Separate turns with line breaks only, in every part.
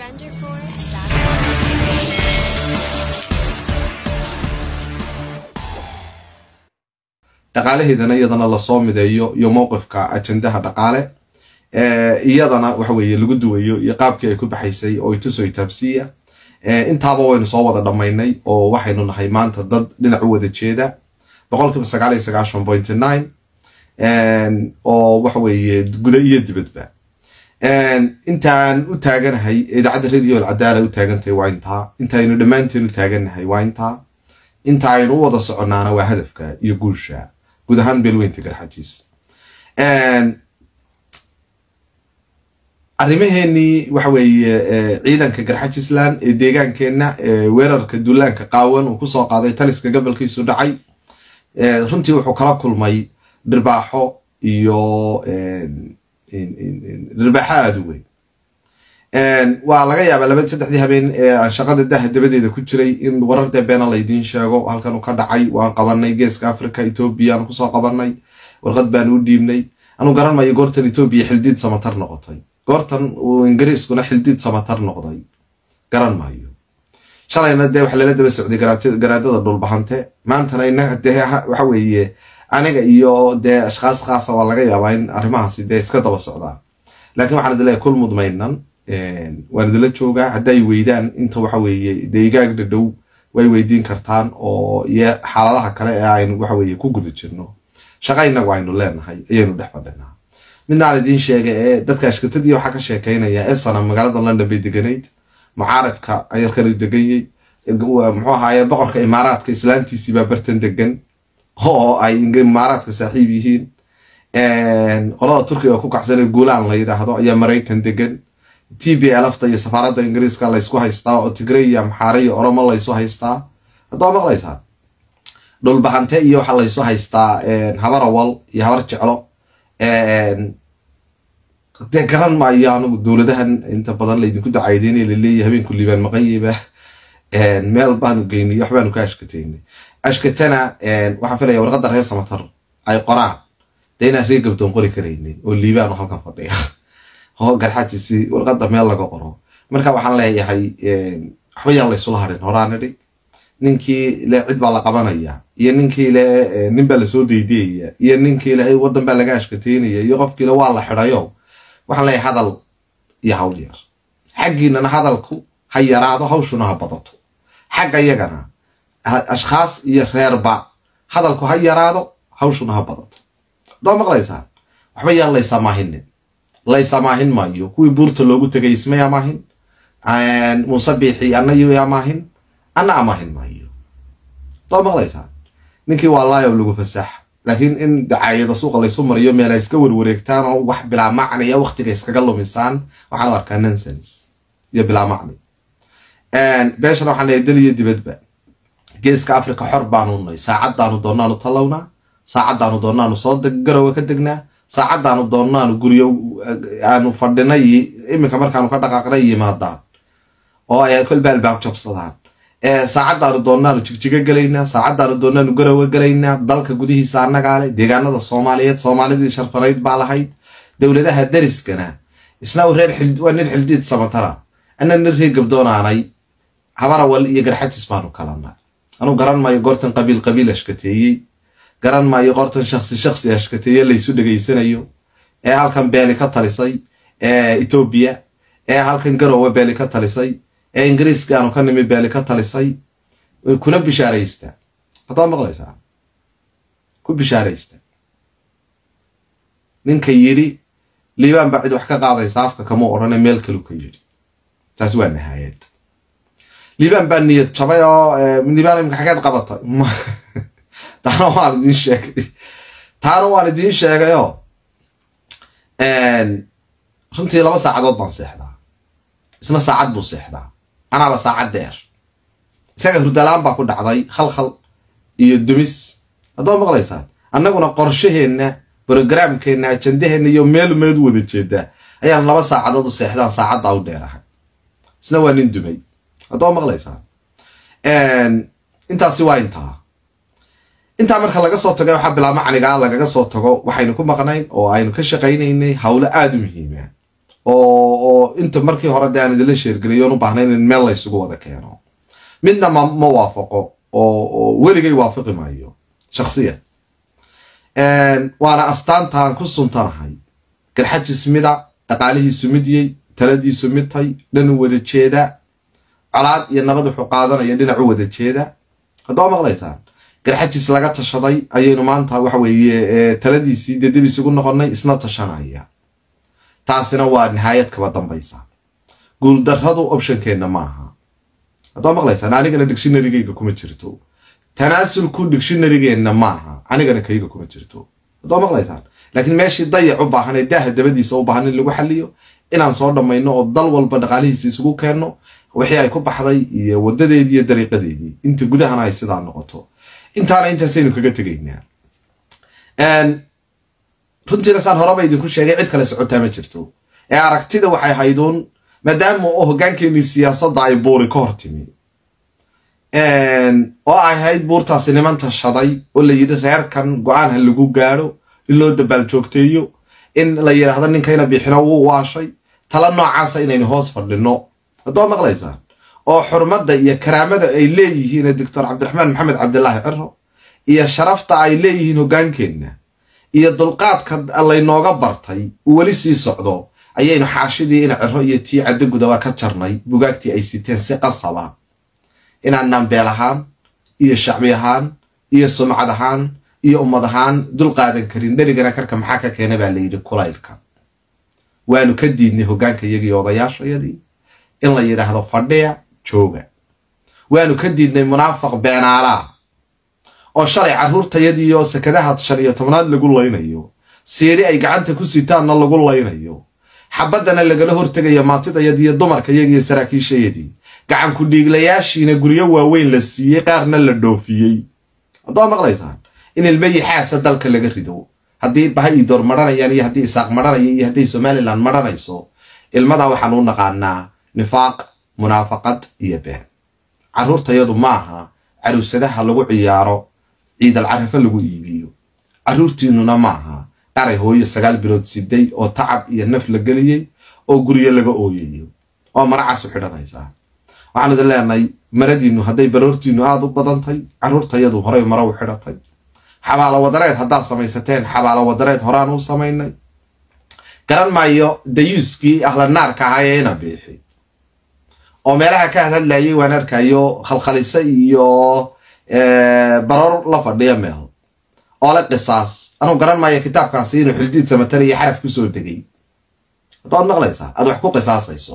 dhaqaalaheedana iyadana lasoo mideeyo iyo mowqifka ajendaha dhaqaale iyadana waxa weeye lagu duwayo iyo qaabkii ay ku baxaysay oo ituso itaabsiya intaaba waynu soo wada dhammaynay oo waxaynu nahay maanta dad dhinac u wada jeeda boqolkiiba sagaal iyo sagaashan point nine oo waxa weeye guda iyo dibadba intaan u taaganahay idaacadda radio alcadaala u taagantahay waa intaa intaaynu dhammaanteen u taaganahay waa intaa inta aynu u wada soconnaana waa hadafka iyo guusha guud ahaan beelweynta garxajiis arrimaheenii waxa weeye ciidanka garxajisland ee deegaankeenna weerarka duulaanka qaawan uu kusoo qaaday taliska gobolkiisu dhacay runtii wuxuu kala kulmay dhirbaaxo iyo dhirbaaxo aada u weyn waa laga yaabaa laba saddexdii habeen ee aan shaqada daha dabadeeda ku jiray in warar deebeena laydiin sheego halkan uu ka dhacay waan qabanay geeska africa etoobiya aan kusoo qabanay warqad baan u dhiibnay anu garan mayo goortan etoobiya xildiid samatar noqotay goortan uu ingiriiskuna xildiid samatar noqday garan maayo shalayna dee waxa lala daba socday garaadada dhulbahante maantana inaga dee waxa weeye aniga iyo dee ashkhaas khaasa waa laga yaabaa in arrimahaasi dee iska daba socdaan laakiin waxaan idin leeyahay kul mudmaynan waan idinla joogaa hadday weydaan inta waxa weeye deegaag dhadhow way weydiin kartaan oo iyo xaaladaha kale ee aynu waxa weeye ku guda jirno shaqa inagu aynu leenahay ayaynu dhex fadhinaa midnaan idiin sheega ee dadka ashkatadii waxaa ka sheekeynaya esana magaalada london bay deganayd mucaaradka ayalkan deganyey muxuu ahaaye boqorka imaaraadka islaantiisii baa bartan degan oo ay imaaraadka saaxiib yihiin qolada turkiga ku kacsan ee guulaan la yidhaahdo ayaa maraykan degan t b lfta iyo safaaradda ingiriiska laysku haystaa oo tigray iyo amxaare iyo oromo laysu haystaa haddaba maqlaysaa dhulbahante iyo waxaa laysu haystaa habar awal iyo habar jeclo dee garan maayo anigu dowladahan inta badan laydinku dacaydeynay laleeyahy habeenku liibaan maqanyeba meel baanu geynay waxbaanu ka ashkateynay ashkatana waxaan filaya warqadda reer samatar ay qoraan dee inaan reer gabdoon qori karaynin oo liibaan oo halkan fadhiya oo garxajiisi warqadda meel laga qoro marka waxaan leeyahay waxba yaan laysula harin horaan idhi ninkii le cid baa la qabanaya iyo ninkii le nin baa lasoo deydeyaya iyo ninkii le waddan baa laga ashkateynaya iyo qofkiile waa la xidhayo waxaan leeyahay hadal iyo hawl yar xaggiinana hadalku ha yaraado hawshuna ha badato xagga yagana ashkhaas iyo reerba hadalku ha yaraado hawshuna ha badato doo maqlaysaan waxba yaan laysamahinin laysamaahin maayo kuwii buurta loogu tegay ismay amaahin muuse biixi anayu amaahin ana amaahin maayo doo maqlaysaan ninkii waa laayow lagu fasaax laakiin in dacaayada suuqa laysu mariyo meel ay iska warwareegtaan oo wax bilaa macniya waktiga iskaga lumisaan waxaan u arkaa nonsens iyo bilaa macni beeshana waxaan leeyahay dal iyo dibadba geeska africa xor baanu nay saacaddaanu doonaanu tallawnaa saacaddaanu doonaanu soo garowa ka degnaa saacaddaanu doonaanu guryo aanu fadhinay iminka markaanu ka dhaqaaqnay yimaadaan oo ay kolba albaab jabsadaan saacaddaanu doonaanu jigjigo gelaynaa saacaddaanu doonaanu garowa gelaynaa dalka gudihiisa annagaa leh deegaanada soomaaliyeed soomaalidii sharfanayd baa lahayd dowladaha dariskana isna reer waa nin xildiid samatara ana nin reer gabdoonaanay habarawal iyo garxajis baanu kalana anuu garan maayo goortan qabiil qabiil ashkateeyey garan maayo qortan shaksi shaksi ashkateeye laysu dhegaysanayo ee halkan beeli ka talisay ee etoobiya ee halkan garowe beeli ka talisay ee ingiriiska aanu ka nimi beeli ka talisay kuna bishaaraysta haddaad maqlaysaa ku bishaaraysta ninka yidhi liibaan baa cid wax ka qaadaysa afka kama odhane meel kalu ka yidhi taas waa nahaayad liibaan baa niyad jabay oo liibaan imika xageed qabatay taana waan idiin sheegay taana waan idiin sheegayoo runtii laba saacadood baan seexdaa isna saacad buu seexdaa anaaba saacad dheer isaga hurdalaan baa ku dhacday khalkhal iyo dumis haddaad maqlaysaan annaguna qorshaheenna brogramkeenna ajandaheenna iyo meel meed wada jeedaa ayaan laba saacadood u seexdaan saacaddaa u dheerahay isna waa nin dumay haddaad maqlaysaan intaasi waa intaa intaa marka laga soo tago waxaa bilaabma canigaa lagaga soo tago waxaynu ku maqnayn oo aynu ka shaqaynaynay howlo aada u muhiima oo oo inta markii hore de aan idinla sheergeliyoon u baahnayn in meel laysugu wada keeno midna ma ma waafaqo oo oo weligay waafaqi maayo shaksiyan waana astaantaan ku suntanahay garxajis mida dhaqaalihiisu midyey taladiisu midtay dhan u wada jeeda colaad iyo nabad wuxuu qaadanaya dhinac u wada jeeda haddaba maqlaysaan garxajis laga tashaday ayaynu maanta waxa weeye taladiisii dee dib isugu noqonnay isna tashanaya taasina waa nihaayad kaba dambaysa guuldarradu optionkeenna maaha haddaba maqlaysaan anigana dictionarygayga kuma jirto tanaasulku dictionarygeenna maaha anigana kayga kuma jirto haddaba maqlaysaan laakiin meeshii dayac u baahan ee daaha dabadiisa u baahan in lagu xaliyo inaan soo dhammayno oo dal walba dhaqaalihiisa isugu keenno wixii ay ku baxday iyo wadadeedii iyo dariiqadeedii inta gudahana ay sidaa noqoto intaana intaasaynu kaga tegaynaa runtiina saan horeba idinku sheegay cid kale socotaa ma jirto ee aragtida waxay hayduun maadaama oo hoggaankeenii siyaasadda ay buuri ka hor timi oo ay hayd buurtaasi niman tashaday oo la yidhi reerkan go-aan ha lagu gaadho in loo dabaal joogteeyo in la yidhaahdo ninkayna bixino wuu waashay tala noocaasa inaynu hoos fadhino haddoo maqlaysaan oo xurmadda iyo karaamada ay leeyihiin doctor cabdiraxmaan maxamed cabdilaahi ciro iyo sharafta ay leeyihiin hoggaankeenna iyo dulqaadka laynooga bartay uu weli sii socdo ayaynu xaashidii ina ciro iyo tii caddogudaba ka jarnay bugaagtii ay siteen si qasaba inaanaan beel ahaan iyo shacbi ahaan iyo sumcad ahaan iyo ummad ahaan dul qaadan karin dherigana karka maxaa ka keena baa layidhi kulaylka waanu ka diidnay hoggaanka iyagii odayaashayadii in la yidhaahdo fadhiya jooga waanu ka diidnay munaafaq beenaalaa oo shalay carruurtayadii oo sakadaha shan iyo tobnaad lagu laynayo siidhi ay gacanta ku sitaanna lagu laynayo xabaddana lagala hortegayo maantidayadiiyo dumarkayagii saraakiishayadii gacanku dhiiglayaashiina guryo waaweyn la siiyey qaarna la dhoofiyey haddoo maqlaysaan in ilmahii xaasa dalka laga rido haddii baha idoor maranayaan iyo haddii isaaq maranaya iyo hadday somalilan maranayso ilmadan waxaan u naqaanaa nifaaq munaafaqad iyo been carruurtayadu maaha caruusadaha lagu ciyaaro ciidal carafo lagu iibiyo carruurtiinnuna maaha qaray hooyo sagaal bilood siday oo tacab iyo naf la geliyey oo guryo laga ooyayo oo maracaasu xidhanaysaa waxaan idin leenahay maradiinnu hadday baroortiinnu aada u badantay carruurtayadu horey mara u xidhatay xabaalo wadareed haddaad samaysateen xabaalo wadareed horaan u samaynay garan maayo dayuuskii ahlanaarka ahaa ee ina biixi oo meelaha ka hadhadlayay waan arkayo khalkhalise iyo baroor la fadhiya meel oo le qisaas anuu garan maayo kitaabkaasi inuu xildiid samatar iyo xaraf ku soo degay haddaad maqlaysaa aad wax ku qisaasayso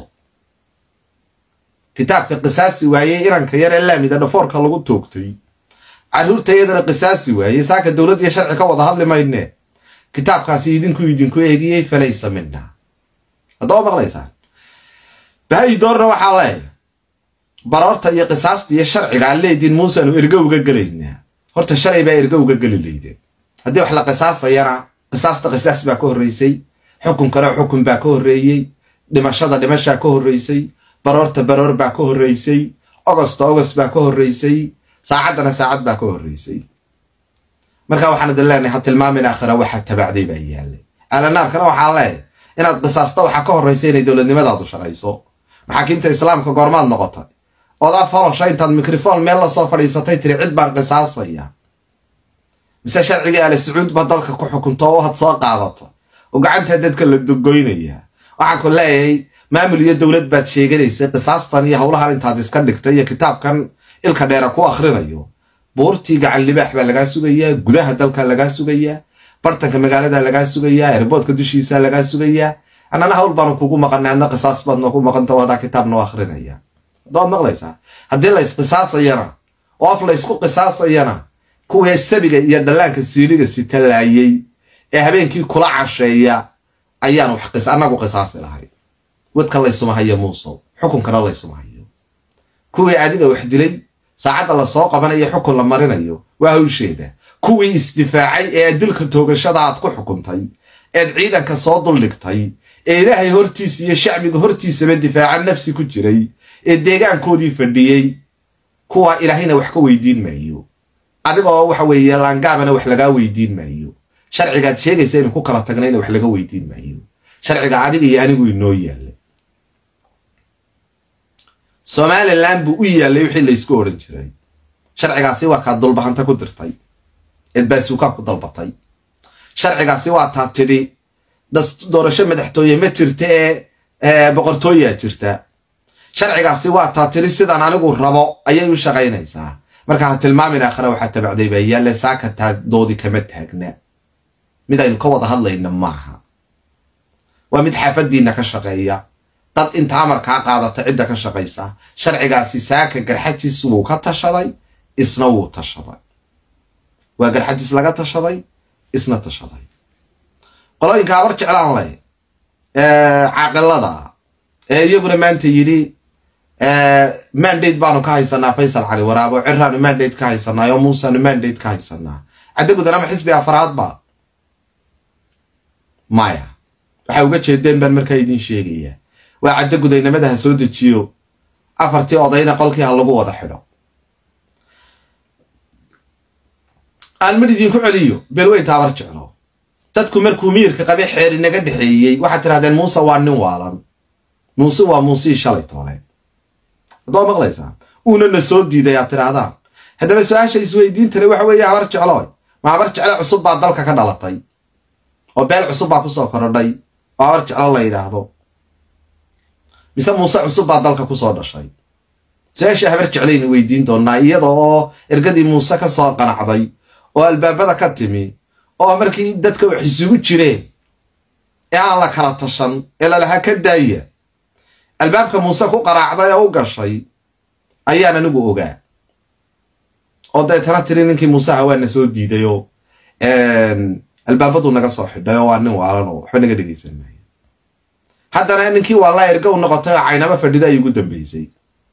kitaabka qisaasi waayey inanka yar ee laamida dhafoorka lagu toogtay carruurtayadana qisaasi waayey saaka dowlad iyo sharci ka wada hadli maynee kitaabkaasi idinku idinku eegiyey falaysa mina haddaba maqlaysaan bahay doorna waxaa leeyahay baroorta iyo qisaasta iyo sharciga aan leediin muuseanu ergo uga gelaynaa horta shalay baa ergo uga geli laydeen haddii wax la qisaasayana qisaasta qisaas baa ka horreysay xukunkana xukun baa ka horreeyey dhimashada dhimashaa ka horreysay baroorta baroor baa ka horreysay ogosta ogos baa ka horreysay saacaddana saacad baa ka horreysay marka waxaan idin leenahay ha tilmaamin aakhira waxa tabacday baa yaallay alanaarkana waxaan leeyahay inaad qisaasta waxaa ka horraysa inay dowladnimadaadu shaqayso maxaakiimta islaamka goormaad noqotay odaa folosha intaad mikrofon meel lasoo fadhiisatay tiri cid baan qisaasaya mise sharcigii ali sacuud ba dalka ku xukunto oo had soo qaadato oo gacantaa dadka la dogoynaya waxaan ku leeyahay maamul iyo dowlad baad sheeganaysay qisaastan iyo howlahan intaad iska dhigtay iyo kitaabkan ilka dheera ku akhrinayo buurtii gacan libaax baa lagaa sugayaa gudaha dalka lagaa sugayaa bartanka magaalada lagaa sugayaa erboodka dushiisa lagaa sugayaa annana hawl baanu kugu maqanay adna qisaas baad noogu maqanta hadaa kitaab noo akrinaya haddaad maqlaysaa haddii la isqisaasayana oo af la ysku qisaasayana kuwii sabiga iyo dhallaanka siidhiga sitalaayey ee habeenkii kula casheeya ayaan wax annagu qisaasi lahay wadka laysuma hayo muusow xukunkana laysuma hayo kuwii adiga wax dilay saacadda lasoo qabanayo xukun la marinayo waa hawsheeda kuwii isdifaacay ee dilka toogashada aad ku xukuntay eed ciidanka soo duldhigtay ee ilaahay hortiisa iyo shacbiga hortiisaba difaaca nafsi ku jiray ee deegaankoodii fadhiyey kuwa ilaahayna wax ka weydiin maayo adigoo waxa weeye laangaabana wax lagaa weydiin maayo sharcigaad sheegaysa inuu ku kala tagnayna wax laga weydiin maayo sharciga adiga iyo anigu inoo yaallay somalilan buu u yaallay wixii laysku odhan jiray sharcigaasi waa kaa dulbahanta ku dirtay eed baasuukaa ku dalbatay sharcigaasi waa taa tidhi doorasho madaxtooye ma jirta ee boqortooyaa jirta sharcigaasi waa taa tidhi sidaan anigu rabo ayay u shaqaynaysaa marka ha tilmaamin aakhira waxaa tabacday baa yaalle saaka taa doodi kama taagna mid aynu ka wada hadlayna maaha waa mid xaafadiina ka shaqeeya dad inta amarkaa qaadata cidda ka shaqaysa sharcigaasi saaka garxajiis wuu ka tashaday isna wuu tashaday waa garxajiis laga tashaday isna tashaday qolooyinka habar jeclaan leh caaqilada ee iyaguna maanta yidhi mandate baanu ka haysanaa faysal cali waraabo ciraanu mandate ka haysanaa oo muusaanu mandate ka haysanaa caddagudan ama xisbi afraadba maya waxaa uga jeedeen baan markaa idin sheegaya waa caddagudaynamada ha soo dejiyo afartii odayna qolkii ha lagu wada xidho aan mid idinku celiyo beelweynta habar jeclo dadku markuu miyirka qabe xeer inaga dhexeeyey waxaad tirahdeen muuse waa nin waalan muuse waa muusii shalay toole haddoo maqlaysaan uuna na soo diiday aad tidhaahdaan haddaba su-aasha isweydiintale waxa weeye habar jeclooy ma habar jecle cusub baa dalka ka dhalatay oo beel cusub baa kusoo korodhay oo habar jeclo la yidhaahdo mise muuse cusub baa dalka kusoo dhashay su-aasha habar jeclaynu weydiin doonaa iyada oo ergadii muuse ka soo qanacday oo albaabada ka timi oo markii dadka wax isugu jireen ee aan la kala tashan ee lalahaa ka daaya albaabka muuse ku qaraacday oo u gashay ayaan anigu ogaa oo deetana tiri ninkii muuseha waa na soo diiday oo albaabadu naga soo xidhay oo waa nin waalan oo waxba naga dhegaysan maayo haddana ninkii waalaa erga u noqotay oo caynaba fadhida ay ugu dambaysay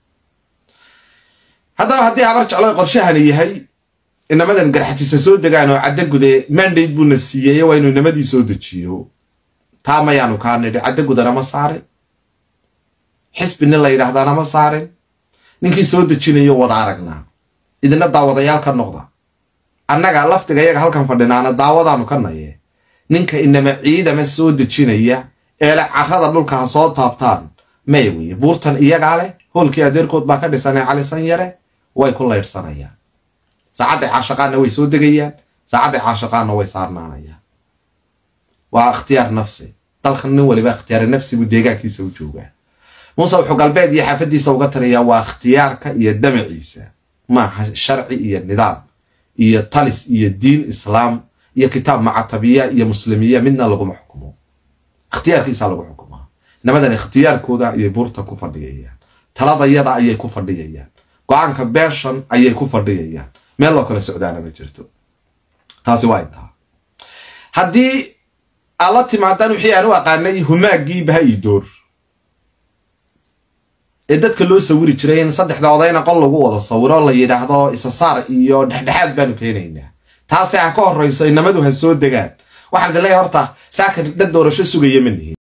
haddaba haddii habar jeclo qorshahani yahay inamadan garxajisa soo degaan oo caddagude mandate buuna siiyey waa inuu inamadii soo dejiyo taa mayaanu kaa nidhi caddagudana ma saarin xisbi nin la yidhaahdaana ma saarin ninkii soo dejinayo wada aragnaa idina daawadayaal ka noqda annaga laftiga iyaga halkan fadhinaana daawadaanu ka naye ninka inama ciidama soo dejinaya eele carrada dhulka ha soo taabtaan may weye buurtan iyagaa leh hoolkii adeerkood baa ka dhisanee calisan yare way ku laydhsanayaan saacadday caashaqaanna way soo degayaan saacadday caashaqaanna way saarnaanayaan waa ikhtiyaar nafsi dalkan nin waliba ikhtiyaari nafsi buu deegaankiisa u joogaa muuse wuxuu galbeed iyo xaafadiisa uga taliyaa waa ikhtiyaarka iyo damaciisa maaha sharci iyo nidaam iyo talis iyo diin islaam iyo kitaab macatabiya iyo muslimiya midna laguma xukumo ikhtiyaarkiisa lagu xukumaa nimadan ikhtiyaarkooda ayay buurtan ku fadhiyayaan taladayada ayay ku fadhiyayaan go-aanka beeshan ayay ku fadhiyayaan meel loo kala socdaana ma jirto taasi waa intaa haddii aad la timaadaan wixii aan u aqaanay humaaggii baha-idoor ee dadka loo sawiri jiray in saddexda odayna qol lagu wada sawiro la yidhaahdo isasaar iyo dhexdhexaad baanu keenaynaa taasi ha ka horrayso inamadu ha soo degaan waxaan idin leeyahay horta saaka dad doorasho sugaya ma nihin